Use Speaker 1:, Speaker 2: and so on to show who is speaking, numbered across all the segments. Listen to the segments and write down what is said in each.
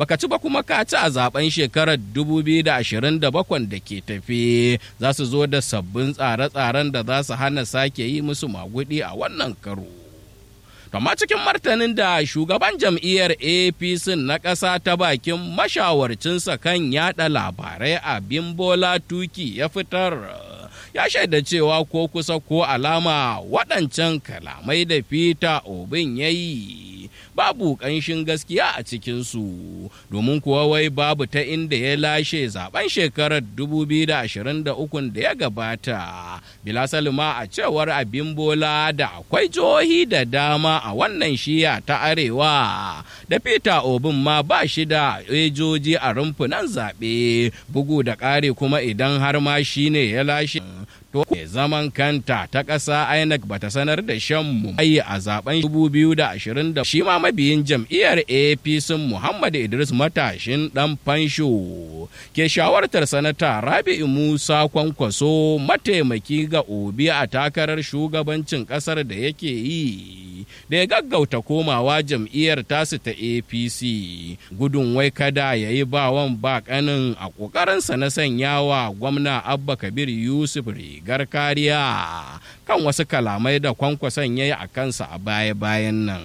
Speaker 1: baka ci ba kuma ka ci a zaben shekarar 2027 da ke tafe za su zo da sabbin tsare-tsaren da za su hana sake yi musu magudi a wannan karo. Kama cikin martanin da shugaban jam'iyyar APC na ƙasa ta bakin mashawarcinsa kan yada labarai a Bimbola Tuki ya fitar. ya shaida cewa ko kusa ko alama waɗancan kalamai da Peter Obin ya yi babu ƙanshin gaskiya a cikinsu domin kuwa wai babu ta inda ya lashe zaben shekarar 2023 da ya gabata bila salima a cewar abin bola da akwai jihohi da dama a wannan shiya ta arewa da Peter Obin ma ba shi da ejoji a rumfunan zaɓe bugu da ƙari kuma idan har ma shi ne ya lashe to zaman kanta ta ƙasa INEC bata sanar da shan mu a zaben 2020 da shi ma mabiyin jam'iyyar APC Muhammad Idris matashin dan fansho ke shawartar sanata Rabi'u Musa Kwankwaso mataimaki ga Obi a takarar shugabancin ƙasar da yake yi da ya gaggauta komawa jam'iyyar tasu ta APC gudun wai kada ya yi bawan bakanin a ƙoƙarinsa na sanyawa gwamna Abba Kabir Yusuf rigar kariya kan wasu kalamai da kwankwason ya yi a kansa a baya-bayan nan.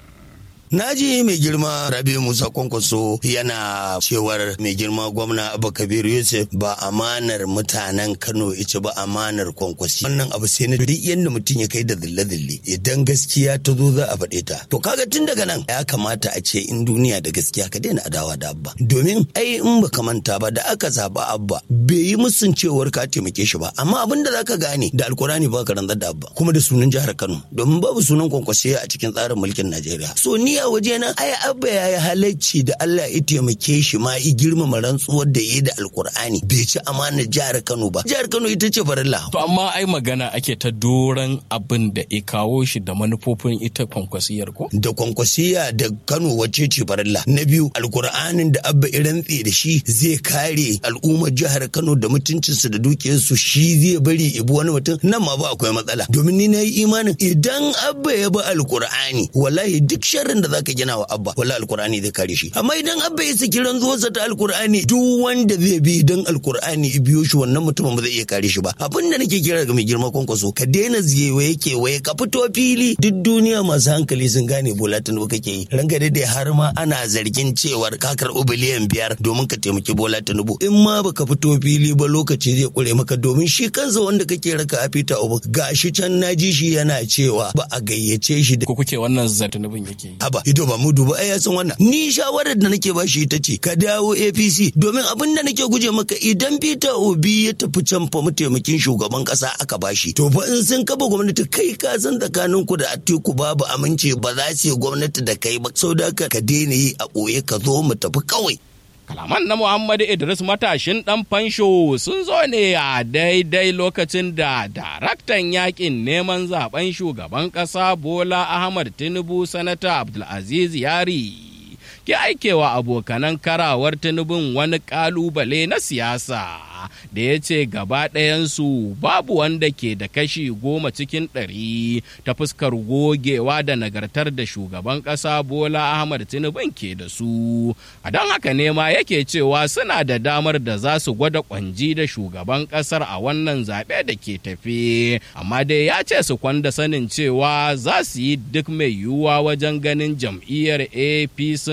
Speaker 2: Na ji mai girma Rabi Musa Kwankwaso yana cewar mai girma gwamna Abba Kabir Yusuf ba amanar mutanen Kano ita ba amanar kwankwasi. Wannan abu sai na duk yadda mutum ya kai da zille-zille idan gaskiya ta zo za a faɗe ta. To kaga tun daga nan ya kamata a ce in duniya da gaskiya ka daina adawa da Abba. Domin ai in baka manta ba da aka zaba Abba bai yi musun cewar ka taimake shi ba amma abin da zaka gane da Alkurani ba ka rantsar da Abba kuma da sunan jihar Kano domin babu sunan kwankwasi a cikin tsarin mulkin Najeriya. So ni a waje na ai abba ya yi halacci da Allah ya taimake shi ma i girmama rantsuwar da ya da alkur'ani bai ci amanar jihar Kano ba jihar Kano ita ce farilla
Speaker 3: To amma ai magana ake ta doron abin da ya kawo shi da manufofin ita kwankwasiyar ko?
Speaker 2: da kwankwasiya da Kano wacce ce farilla na biyu alkur'anin da abba ya rantse da shi zai kare al'ummar jihar Kano da mutuncinsu da dukiyarsu shi zai bari ibi wani mutum nan ma ba akwai matsala domin ni na yi imanin idan abba ya bi alkur'ani wallahi duk sharrin da zaka gina wa abba wallahi alkur'ani zai kare shi amma idan abba ya saki rantsuwarsa ta alkur'ani duk wanda zai bi idan alkur'ani ya biyo shi wannan mutumin ba zai iya kare shi ba abin da nake kira ga mai girma kwankwaso ka daina ziyewaye kewaye ka fito fili duk duniya masu hankali sun gane bola tinubu kake yi ranka dai har ma ana zargin cewar ka karɓi biliyan biyar domin ka taimaki bola tinubu in ma baka fito fili ba lokaci zai kure maka domin shi kansa wanda kake raka a fita ubu gashi can naji shi yana cewa ba a gayyace shi da
Speaker 3: Ko kuke wannan zartunubin yake yi?
Speaker 2: haba ido ba mu duba ai ya san wannan ni shawarar da nake bashi ita ce ka dawo APC domin abin da nake guje maka idan Peter Obi ya tafi can fa mataimakin shugaban kasa aka bashi to fa in sun kafa gwamnati kai ka san tsakanin ku da Atiku babu aminci ba za su yi gwamnati da kai ba saboda haka ka daina yi a ɓoye ka zo mu tafi kawai
Speaker 1: Kalaman na Muhammadu Idris matashin ɗan fansho sun zo ne a daidai lokacin da daraktan yakin neman zaben shugaban ƙasa Bola Ahmad Tinubu Sanata Abdulaziz Yari ke aikewa abokanan karawar Tinubun wani ƙalubale na siyasa. da ya ce gaba ɗayansu babu wanda ke da kashi goma cikin ɗari ta fuskar gogewa da nagartar da shugaban ƙasa bola ahmad tinubu ke da su a don haka ne ma yake cewa suna da damar da za su gwada kwanji da shugaban ƙasar a wannan zaɓe da ke tafe amma dai ya ce su kwanda sanin cewa za su yi duk mai yiwuwa wajen ganin jam'iyyar apc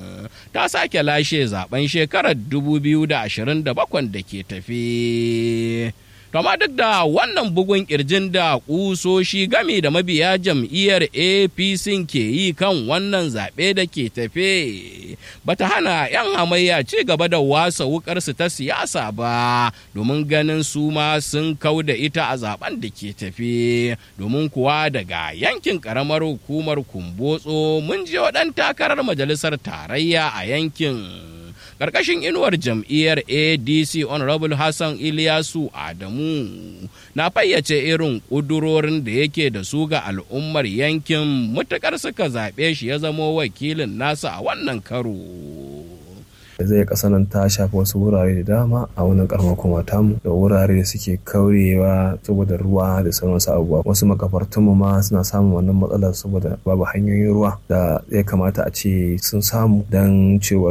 Speaker 1: ta sake lashe zaben shekarar 2027 da ke tafe tafi. Kama duk da wannan bugun kirjin da kusoshi game da mabiya jam'iyyar APC ke yi kan wannan zaɓe da ke tafe, bata hana 'yan hamayya ci gaba da wasa wukarsu ta siyasa ba, domin ganin su ma sun kau da ita a zaben da ke tafe, domin kuwa daga yankin ƙaramar hukumar kumbotso mun je waɗan takarar majalisar tarayya a yankin. karkashin inuwar jam'iyyar adc honorable hassan iliyasu adamu na fayyace irin ƙudurorin da yake da su ga al'ummar yankin mutukar suka zaɓe shi ya zamo wakilin nasa a wannan karo
Speaker 4: zai kasa nan ta shafi wasu wurare da dama a wannan karamar kuma tamu da wurare da suke kaurewa saboda ruwa da sauran wasu abubuwa wasu makabartunmu ma suna samun wannan matsalar saboda babu hanyoyin ruwa da ya kamata a ce sun samu don cewar